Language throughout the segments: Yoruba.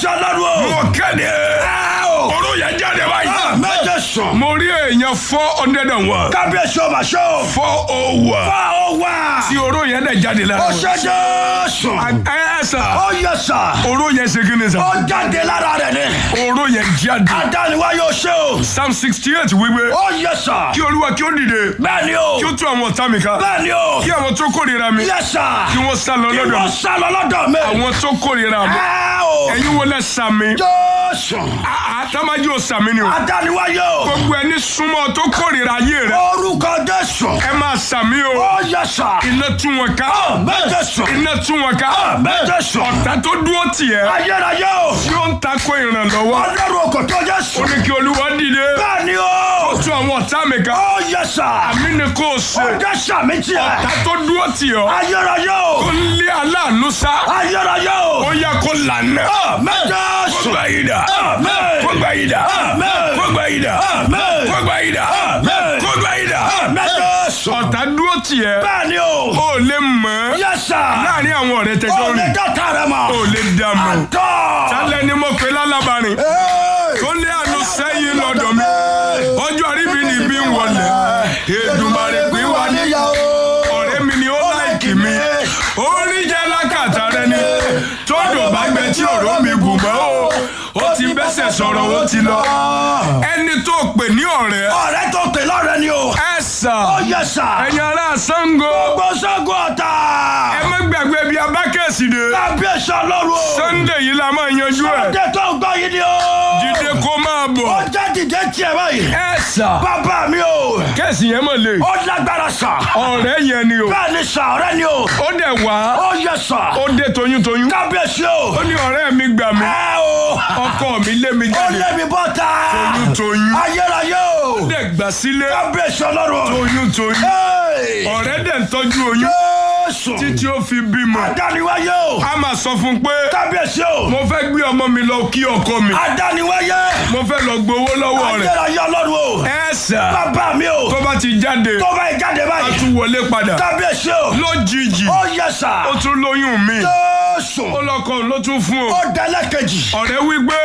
kábíyèsí ọlọ́run o. mo kéde ẹ o. oró yẹn jáde báyìí. méje sùn. mo rí èèyàn four hundred and one kábíyèsí ọba ṣe o. four oh one fa o wá. tí oró yẹn dẹ̀ jáde lára ó wọn. ṣe Jésù. ẹ ẹ sà ó yẹ sà. oró yẹn ṣe kí ni sà ó jáde lára rẹ̀ ni. oró yẹn jáde. adániwá yóò ṣe o. psalm sixty eight wípé ó yẹ sà. kí olúwa kí ó dìde bẹ́ẹ̀ ni o. kí ó tú àwọn ọ̀tá mi ká bẹ́ẹ̀ ni o. kí àwọn tó kórìíra mi yẹ sà. kí wọ́n sá lọ kí lọ́dọ̀ wọ́n mi sá lọ lọ́dọ̀ mi. àwọn tó kórìíra mi ẹ o. ẹ̀yin wo lẹ sàmì Jésù. àtàmájú ò sàmì ni o adániwá yóò. gbogbo ẹni súnmọ́ tó kórìíra ayé rẹ orúkọ Jésù. ẹ máa sàmì o ó yẹ sà. iná tú wọn ká méje sùn. iná tú wọn ká méje sùn. ọ̀tá tó dúró tiẹ̀ ayérayé o. tí ó ń takò ìrànlọ́wọ́ ọlọ́run òkò tó Jésù. ó ní kí olúwa dìde bẹ́ẹ̀ ni o. tú àwọn ọ̀tá mi ká ó yẹ sà. àmì ni kò ṣe ọjọ́ sàmì tiẹ̀. ọ̀tá tó dúró tiẹ̀ ayérayé ó o. ń lé aláàánú sá ayérayé ó o. yẹ kó lànà méje kó sùn. gbà yìí dà Amen. kó gbà yìí dà Amen. kó gbà yìí dà Amen. kó gbà yìí dà Amen. kó gbà yìí dà méje sùn. ọ̀tá dúró tiẹ̀ bẹ́ẹ̀ ni o. ó lè mọ̀ yẹ sà. láàrin àwọn ọ̀rẹ́ tẹjọ́ ó lè rìn dọ́ta rẹ mọ̀. ó lè dá mọ̀ àtọ́. sálẹ̀ ni mo pè lálábàárín tó lé àánú sẹ́yìn lọ́dọ̀ mi ọjọ́ àríbi ni bí ń wọlé Èdùmàrè pín wá ní ọ̀rẹ́ mi ni ó láìkì mi orí jẹ́ lákàtà rẹ ni tódò bá gbẹ tí òró mi gùn mọ́ o ó ti bẹ́sẹ̀ sọ̀rọ̀ ó ti lọ ẹni tó pè ní ọ̀rẹ́ ọ̀rẹ́ tó pè lọ́rẹ́ ni o. ẹ sà ó yẹ sà. ẹ̀yin ará Ṣàngó gbogbo Ṣàngó ọ̀tá. ẹ má gbàgbé bí abákẹ́sì dé kábíyèsí ọlọ́run o. Sunday yìí la máa yanjú ẹ̀ ọdẹ tó ń gbọ́ yìí ni o. jíde kó máa bọ̀ ó jẹ́ dìde tiẹ̀ báyìí. ẹ sà bàbá mi o. kẹ́sì yẹn mọ̀ lè ó lágbára sà. ọ̀rẹ́ yẹn ni o bẹ́ẹ̀ ni sà ọ̀rẹ́ ni o. ó dẹ̀ wá ó yẹ sà. ó dé toyúntoyún kábíyèsí o. ó ní ọ̀rẹ́ mi gbà mí ẹ o. ọkọ mi lé mi ó jáde lé mi bọ́ta. toyúntoyún ayérayé o. ó dẹ̀ gbà sílé kábíyèsí ọlọ́run. toyúntoyún Hey! ọ̀rẹ́ dẹ̀ ń tọ́jú oyún Jésù. títí ó fi bímọ adániwáyé o. a máa sọ fún un pé kábíyèsí o. mo fẹ́ gbé ọmọ mi lọ kí ọkọ mi adániwáyé. mo fẹ́ lọ gbowó lọ́wọ́ rẹ̀ ayérayé ọlọ́run o. ẹ sà bàbá mi o. tó bá ti jáde tó bá ìjáde a báyìí. tún wọlé padà kábíyèsí o. lójijì ó yẹ sà. ó tún lóyún mi Jésù. ó lọkọ ló tún fún o ó dẹ́lẹ̀ kejì. ọ̀rẹ́ wípé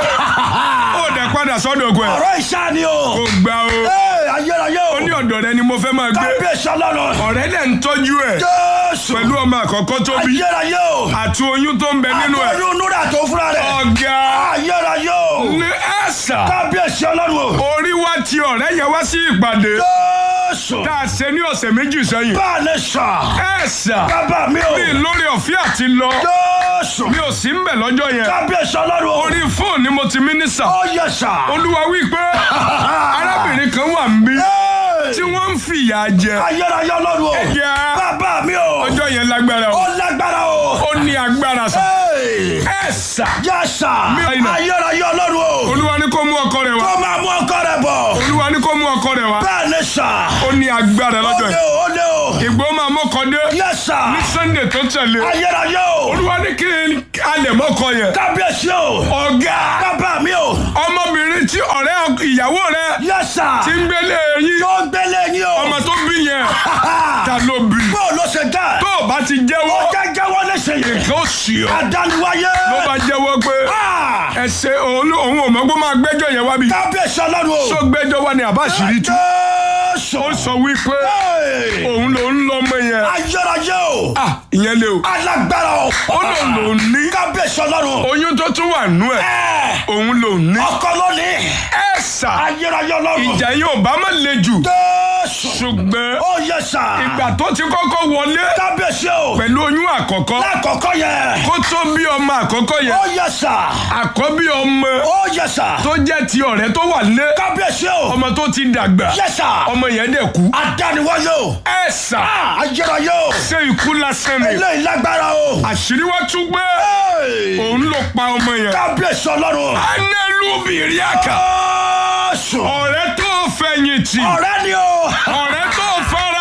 ó dẹ̀ padà sọ́dọ̀ ọkọ ẹ̀ ọ̀rọ̀ ìṣá ni o. kò gbà o Ee, ayérayé o. ó ní ọ̀dọ̀ rẹ ni mo fẹ́ máa gbé kábíyèsí ọlọ́run. ọ̀rẹ́ dẹ̀ ń tọ́jú ẹ̀ Jésù. pẹ̀lú ọmọ àkọ́kọ́ tó bí ayérayé o. àti oyún tó ń bẹ nínú ẹ̀ àtọ́jú núrà tó fúnra rẹ̀. ọ̀gá ayérayé o. ní ẹ̀sà kábíyèsí ọlọ́run o. orí wa ti ọ̀rẹ́ yẹn wá sí ìpàdé Jésù. tá a ṣe ní ọ̀sẹ̀ méjì sẹ́yìn bá a lè sà. ẹ̀sà bàbá mi o. mi lórí ọ̀fẹ́ àti lọ Jésù. mi ò sí ń bẹ̀ lọ́jọ́ yẹn kábíyèsí ọlọ́run o. orí fóònù ni mo ti mínísà ó yẹ sà. olúwa wí pé arábìnrin kan wà ń bí Ee, tí wọ́n ń fìyà jẹ ayérayé ọlọ́run o. ẹ̀yà bàbá mi o. ọjọ́ yẹn lágbára o ó lágbára o. ó ní agbára sà Ee, ẹ̀sà yẹ sà. Mi ò iná. ayérayé ọlọ́run o. olúwa ní kó mú ọkọ rẹ̀ wá kó máa mú ọkọ rẹ̀ bọ̀. olúwa ní kó mú ọkọ rẹ̀ wá bẹ́ẹ̀ ni sà. ó ní agbára ó lọ́jọ́ lé yẹn o ó lé o. ìgbó máa mọ́kọ dé yẹ sà. ní sunday tó tẹ̀lé ayérayé o. olúwa ní kí n alẹ̀ mọ́kọ yẹn kábíyèsí o. ọ̀gá bàbá mi o. ọmọbìnrin tí ọ̀rẹ́ ìyàwó rẹ̀ yẹ sà. ti ń gbélé yín tó gbélé yín o. ọmọ tó bí yẹn ta ló bí bó ló ṣe dá. tó o bá ti jẹ́wọ́ ó jẹ́ jẹ́wọ́ léṣe yìí. nǹkan ó sì ọ́ àdániwáyé. ló bá jẹ́wọ́ pé Ah! ẹsẹ̀ òun òun ò mọ̀ pé ó máa gbẹ́jọ́ yẹn wá bí kábíyèsí ọlọ́run o. tó gbẹ́jọ́ wá ní àbá àṣírí tú Jésù. ó sọ wípé Hey! òun lòún lọ́mọ yẹn ayérayé o. ah ìyẹn lé o alágbára o. ó lòun lòún ní kábíyèsí ọlọ́run. oyún tó tún wà nú ẹ̀ Ẹ, òun lòún ní ọkọ lónìí. ẹ sà ayérayé ọlọ́run. ìjà yìí ò bá má le jù Jésù. ṣùgbọ́n ó yẹ sà. ìgbà tó ti kọ́kọ́ wọlé kábíyèsí o. pẹ̀lú oyún àkọ́kọ́ lákọ̀ọ́kọ́ yẹn. kó tó bí ọmọ àkọ́kọ́ yẹn ó yẹ sà. àkọ́bí ọmọ ó yẹ sà. tó jẹ́ ti ọ̀rẹ́ tó wà lé kábíyèsí o. ọmọ tó ti dàgbà yẹ sà. ọmọ yẹn dẹ̀ kú àdániwáyé o. ẹ sà Ah, ayérayé o. ṣé ikú lásán ni eléyìí lágbára o. àṣírí wá tún gbé Hey! òun ló pa ọmọ yẹn kábíyèsí ọlọ́run. anẹ́lúbìrì àkà Jésù. ọ̀rẹ́ tó fẹ̀yìntì ọ̀rẹ́ ni o. ọ̀rẹ́ tó fara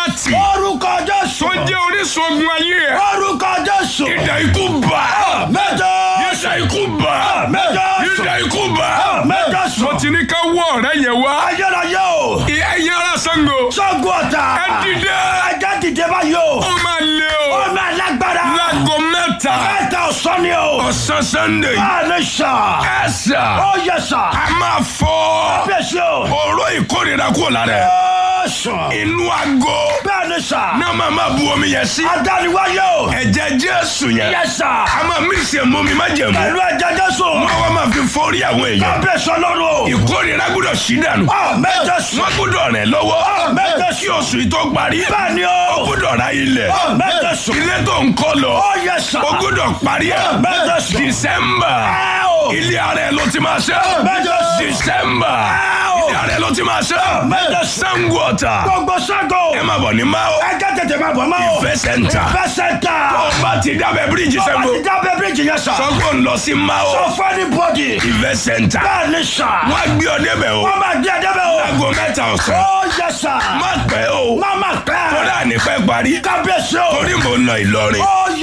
gòláyàtì orúkọ jésù. tó jẹ́ orísun ogun ayé ẹ̀ orúkọ jésù. ìdá ikú bá mẹ́jọ. ìdá ikú bá mẹ́jọ. ìdá ikú bá mẹ́jọ sùn. mo ti ní ká wọ ọ̀rẹ́ yẹn wá ayérayé o. ẹ̀yin ará Ṣàngó sọ́gun ọ̀tà. ẹ dìde ẹjẹ́ dìde báyìí o. ó máa lé o ó máa lágbára. láago mẹ́ta mẹ́ta ọ̀sán ni o. ọ̀sán Sunday báyìí sà. ẹ sà ó yẹ sà. a máa fọ́ bẹ́sẹ̀ o. oró ìkórìíra kúrò lára ẹ̀ ó sùn. inú aago bẹ́ẹ̀ni sà. náà máa máa bu omi yẹn sí adániwáyé o. ẹ̀jẹ̀ Jésù yẹn yẹ sà. a máa mí ìsẹ̀ mọ́ mi má jẹ̀ mú pẹ̀lú ẹ̀jẹ̀ jésù. wọ́n wá máa fi fọ́rí àwọn èèyàn bẹ́sẹ̀ lọ́rùn o. ìkórìíra gbọ́dọ̀ sí dànù ó mẹ́jọ sùn. wọ́n gbọ́dọ̀ rìn lọ́wọ́ mẹ́jọ kí oṣù yìí tó parí bẹ́ẹ̀ni ó o. gbọ́dọ̀ ra ilẹ̀ ó mẹ́jọ sùn. ilé tó ń kọ́ lọ ó yẹ sà. ó gbọ́dọ̀ parí ẹ̀ mẹ́jọ sùn. December ẹ o. ilé ara ẹ̀ ló ti máa ṣe mẹ́jọ sùn. December o. ilé ara ẹ̀ ló ti máa ṣe mẹ́jọ sùn. Sango Ọ̀tà gbogbo sago. ẹ máa bọ̀ ní Mao ẹjẹ tètè máa bọ̀ máa o. Ìfẹ́ Center ìfẹ́ sẹ́ńtà. ọba ti dábẹ́ bíríìjì ọba Sango ti dábẹ́ bíríìjì yẹn sà. sọ́gbọ́n ń lọ sí Mao sọ fún ní bọ́dì. Ìfẹ́ Center bẹ́ẹ̀ni sà. wọ́n á gbé ọ débẹ̀ o wọ́n máa gbé ẹdẹ bẹ́ẹ̀ o. aago mẹ́ta ọ̀sán ó yẹ sà. má pẹ́ o má má pẹ́. kódà ní pẹ́ parí kábíyèsí o. torí mò ń lọ Ìlọrin ó